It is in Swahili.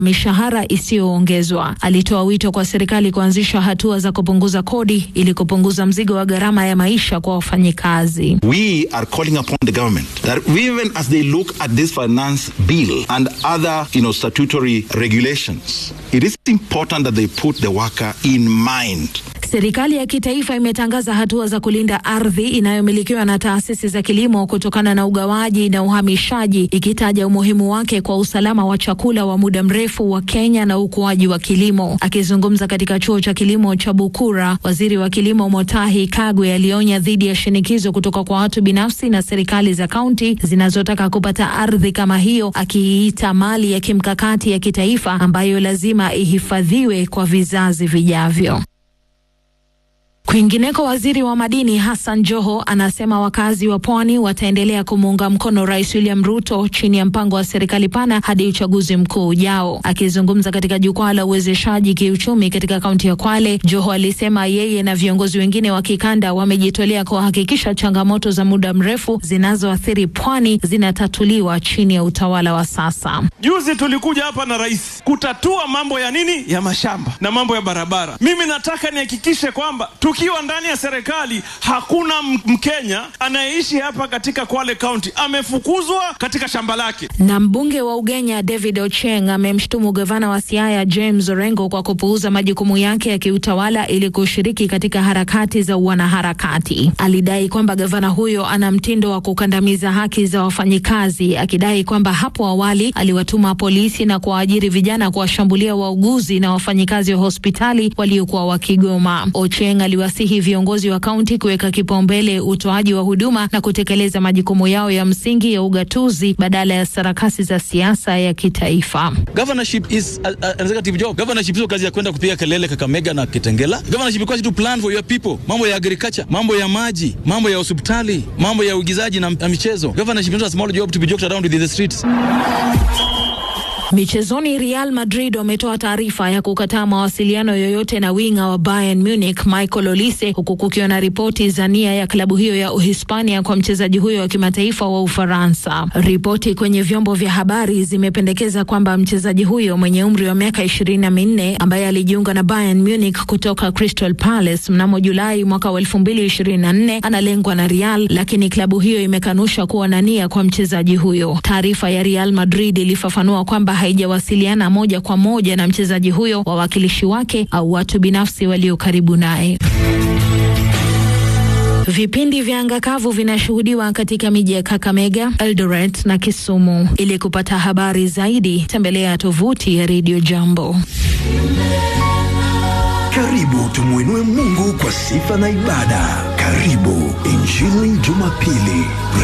mishahara isiyoongezwa. Alitoa wito kwa serikali kuanzisha hatua za kupunguza kodi ili kupunguza mzigo wa gharama ya maisha kwa wafanyikazi. We are calling upon the government that even as they look at this finance bill and other you know, statutory regulations, it is important that they put the worker in mind. Serikali ya kitaifa imetangaza hatua za kulinda ardhi inayomilikiwa na taasisi za kilimo kutokana na ugawaji na uhamishaji, ikitaja umuhimu wake kwa usalama wa chakula wa muda mrefu wa Kenya na ukuaji wa kilimo. Akizungumza katika chuo cha kilimo cha Bukura, waziri wa kilimo Motahi Kagwe alionya dhidi ya shinikizo kutoka kwa watu binafsi na serikali za kaunti zinazotaka kupata ardhi kama hiyo, akiiita mali ya kimkakati ya kitaifa ambayo lazima ihifadhiwe kwa vizazi vijavyo. Kwingineko, waziri wa madini Hassan Joho anasema wakazi wa pwani wataendelea kumuunga mkono Rais William Ruto chini ya mpango wa serikali pana hadi uchaguzi mkuu ujao. Akizungumza katika jukwaa la uwezeshaji kiuchumi katika kaunti ya Kwale, Joho alisema yeye na viongozi wengine wa kikanda wamejitolea kuhakikisha changamoto za muda mrefu zinazoathiri pwani zinatatuliwa chini ya utawala wa sasa. Juzi tulikuja hapa na rais kutatua mambo ya nini, ya mashamba na mambo ya barabara. Mimi nataka nihakikishe kwamba tukiwa ndani ya serikali hakuna Mkenya anayeishi hapa katika Kwale County amefukuzwa katika shamba lake. Na mbunge wa Ugenya David Ocheng amemshutumu gavana wa Siaya James Orengo kwa kupuuza majukumu yake ya kiutawala ili kushiriki katika harakati za wanaharakati. Alidai kwamba gavana huyo ana mtindo wa kukandamiza haki za wafanyikazi, akidai kwamba hapo awali aliwatuma polisi na kuwaajiri vijana kuwashambulia wauguzi na wafanyikazi wa hospitali waliokuwa wakigoma. Ocheng aliwasihi viongozi wa kaunti kuweka kipaumbele utoaji wa huduma na kutekeleza majukumu yao ya msingi ya ugatuzi badala ya sarakasi za siasa ya kitaifa. Governorship is a, a, an executive job. Governorship sio kazi ya kwenda kupiga kelele Kakamega na Kitengela. Governorship is to plan for your people. Mambo ya agriculture, mambo ya maji, mambo ya hospitali, mambo ya uigizaji na, na michezo. Governorship is not a small job to be joked around with in the streets. Michezoni, Real Madrid wametoa taarifa ya kukataa mawasiliano yoyote na winga wa Bayern Munich Michael Olise, huku kukiwa na ripoti za nia ya klabu hiyo ya Uhispania kwa mchezaji huyo wa kimataifa wa Ufaransa. Ripoti kwenye vyombo vya habari zimependekeza kwamba mchezaji huyo mwenye umri wa miaka ishirini na minne ambaye alijiunga na Bayern Munich kutoka Crystal Palace mnamo Julai mwaka wa elfu mbili ishirini na nne analengwa na Real, lakini klabu hiyo imekanusha kuwa na nia kwa mchezaji huyo. Taarifa ya Real Madrid ilifafanua kwamba haijawasiliana moja kwa moja na mchezaji huyo, wawakilishi wake au watu binafsi walio karibu naye. Vipindi vya anga kavu vinashuhudiwa katika miji ya Kakamega, Eldoret na Kisumu. Ili kupata habari zaidi, tembelea tovuti ya Radio Jambo. Karibu tumwinue Mungu kwa sifa na ibada. Karibu Injili Jumapili.